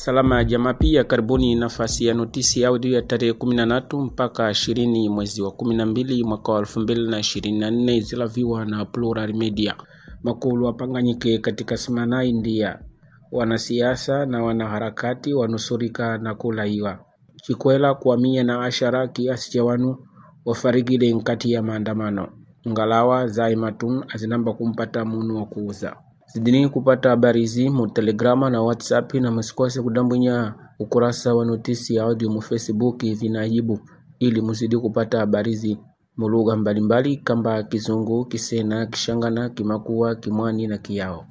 Salama ya jamaa pia karibuni nafasi ya notisi audio ya tarehe kumi na tatu mpaka ishirini mwezi wa kumi na mbili mwaka wa elfu mbili na ishirini na nne zilaviwa na Plural Media. Makulu wapanganyike katika semana India, wanasiasa na wanaharakati wanusurika na kulaiwa chikwela kwa mia na ashara kiasi cha wanu wafarikile nkati ya maandamano ngalawa zai matun azinamba kumpata munu wa kuuza zidini kupata habari hizi mu telegrama na whatsapp na msikose kudambwinya ukurasa wa notisi ya audio mu facebook vinaibu ili muzidi kupata habari hizi mu lugha mbalimbali kamba kizungu kisena kishangana kimakua kimwani na kiyao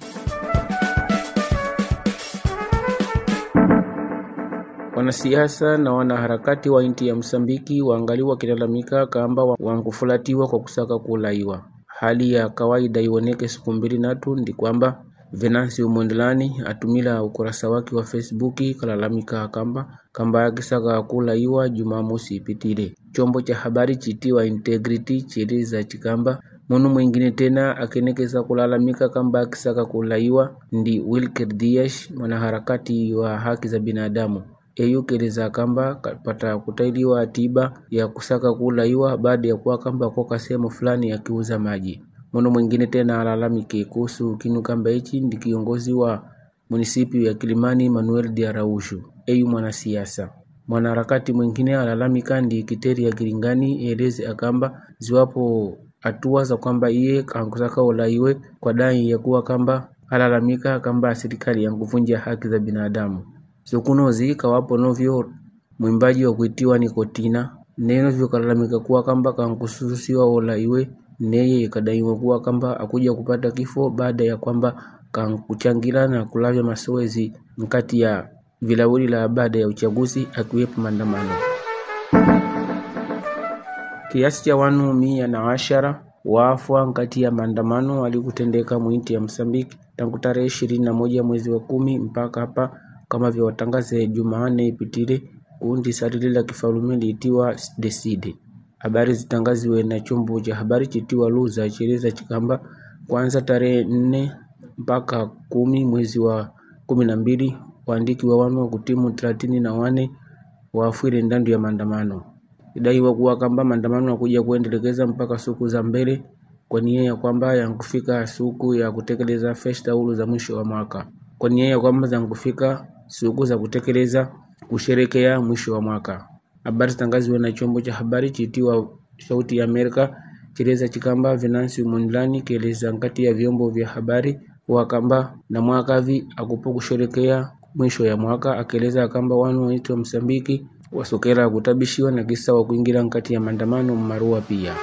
Wanasiasa na wanaharakati wa inti ya Msambiki waangali wakilalamika kamba wankufulatiwa kwa kusaka kulaiwa. Hali ya kawaida ioneke siku mbili natu ndi kwamba Venansi Umwendelani atumila ukurasa wake wa Facebook kalalamika kamba kamba akisaka kulaiwa Jumamosi ipitile. Chombo cha habari chitiwa Integrity chieleza chikamba munu mwingine tena akenekeza kulalamika kamba akisaka kulaiwa ndi Wilker Dias mwanaharakati wa haki za binadamu eyukeleza kamba kapata kutailiwa tiba ya kusaka kulaiwa baada ya kuwa kamba koka sehemu fulani akiuza maji. Munu mwingine tena alalamike kuhusu kinu kamba hichi ndi kiongozi wa munisipi ya Kilimani Manuel de Arausho eyu mwanasiasa. Mwanaharakati mwingine alalamika ndi kiteri ya Kilingani eleze akamba ziwapo hatua za kwamba iye ankusaka ulaiwe kwa dai ya kuwa kamba alalamika kamba serikali yankuvunja haki za binadamu zikunozi kawapo novyo mwimbaji wa kuitiwa Nikotina neno vyokalalamika kuwa kamba kankususiwa ulaiwe neye ikadaiwa kuwa kamba akuja kupata kifo baada ya kwamba kankuchangira na kulavya masoezi mkati ya vilawuli la baada ya uchaguzi akiwepo maandamano kiasi cha wanu mia na ashara waafwa nkati ya maandamano alikutendeka mwinti ya Msambiki tangu tarehe ishirini na moja mwezi wa kumi mpaka hapa kama vya watangaze Jumanne ipitile kundi sarili la kifalume liitiwa Decide. Habari zitangaziwe na chombo cha habari chitiwa Luza cheleza chikamba kwanza tarehe nne mpaka kumi mwezi wa kumi na mbili waandiki wa wanu wa kutimu thelathini na wane waafwile ndandu ya maandamano idaiwa kuwa kamba maandamano yakuja kuendelekeza mpaka siku za mbele kwa nia ya kwamba yankufika siku ya kutekeleza festaulu za mwisho wa mwaka kwa nia ya kwamba zankufika siku za kutekeleza kusherekea mwisho wa mwaka. Habari zitangaziwe na chombo cha habari chitiwa Sauti ya Amerika chileza chikamba Venansi Mondlani kieleza nkati ya vyombo vya habari wa kamba na mwakavi akupo kusherekea mwisho ya mwaka, akieleza kamba wanu waitwa Msambiki wasokera kutabishiwa na kisa wa kuingira nkati ya maandamano mmarua pia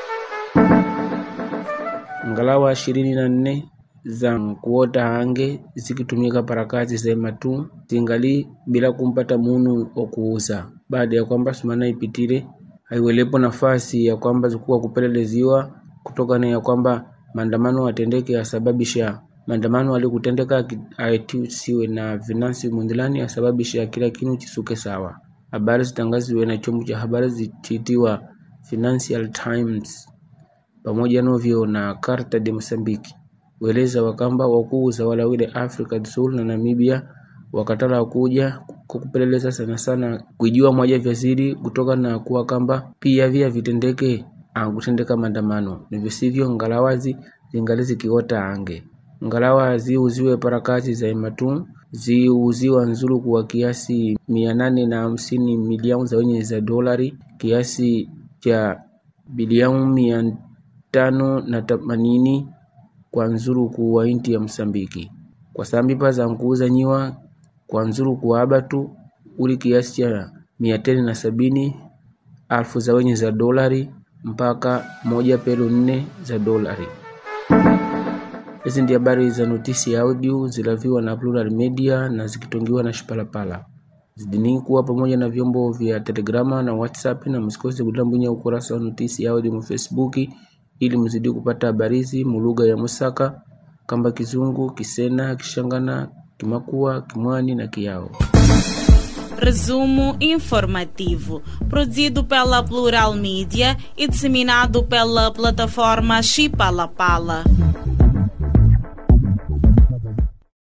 ngalawa ishirini na nne za kuota hange zikitumika para kazi sema tu zingali bila kumpata munu wa kuuza baada ya kwamba sumana ipitile haiwelepo nafasi ya kwamba zikuwa kupeleleziwa kutokana ya kwamba maandamano atendeke yasababisha maandamano alikutendeka aitusiwe na Venansi Mondlane asababisha kila kinu chisuke sawa. Habari zitangaziwe na chombo cha habari zichitiwa Financial Times pamoja novyo na Carta de Mozambique weleza wakamba wakuuza walawile Africa do Sul na Namibia wakatala kuja kukupeleleza sana sana kujua moja vya siri kutoka na kuwa kamba pia vya vitendeke angutendeka maandamano nivisivyo ngalawazi zingali zikiota ange ngalawa ziuziwe parakati za imatun ziuziwa nzuru kwa kiasi mia nane na hamsini milioni za wenye za dolari kiasi cha bilioni mia tano na themanini kwa nzuruku wa inti ya Msambiki kwa sambipa za nkuuza nyiwa kwa nzuruku wa abatu uli kiasi cha mia tano na sabini alfu za wenye za dolari mpaka moja pelo nne za dolari. Hizi ndi habari za notisi ya audio zilaviwa na Plural Media na zikitongiwa na Shipalapala. Zidini kuwa pamoja na vyombo vya Telegrama na WhatsApp na msikose kutambunya ukurasa wa notisi ya audio mu Facebook ili mzidi kupata habari hizi mu lugha ya Musaka kamba Kizungu, Kisena, Kishangana, Kimakua, Kimwani na Kiao. Resumo informativo, produzido pela Plural Mídia e disseminado pela plataforma Chipalapala.